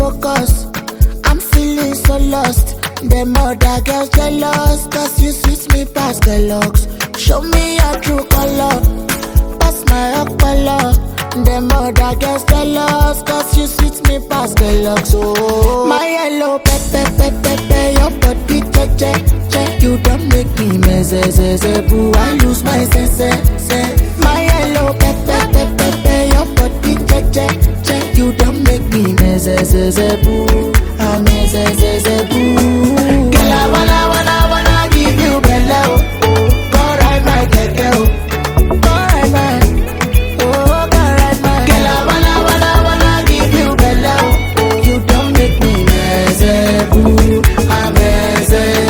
focus. I'm feeling so lost. Them other girls jealous, cause you sweet me past the looks. Show me your true color, pass my color. Them other girls jealous, cause you sweet me past the looks. Oh, my yellow pepper, pepper, pepper, your body che che You don't make me mess, boo. I lose my sense, sense. My yellow pepper, pepper, pepper, your body che che che You don't make me mess, boo. I mess, boo. Girl, I wanna, wanna, wanna give you bello. Go ride my keke, oh. Go ride my, oh, go ride my. Girl, I wanna, wanna, wanna give you bello. You don't make me mess, boo. I mess,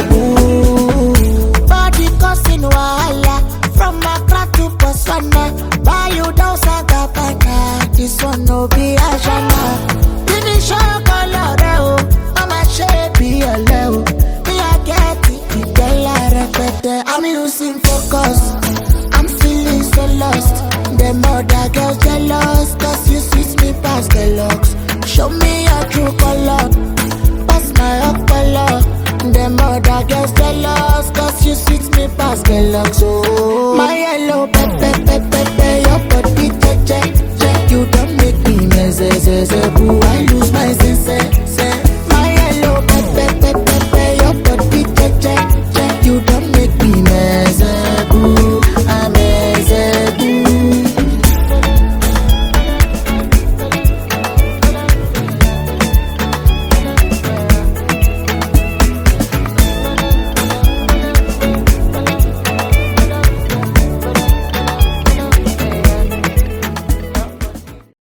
boo. Body causing wahala from Accra to Botswana. Buy you down Sagabana. This one no be Ashana. Finish your color, oh. Mama shape be a level. Me I get it, it girl I repeat it. I'm losing focus. I'm feeling so lost. Them other girls jealous, cause you sweet me past the looks. Show me your true color, pass my color. Them other girls jealous, cause you sweet me past the looks. Oh, my yellow pepper, pepper, pepper, your body che che che. You don't make me mess, boo. I lose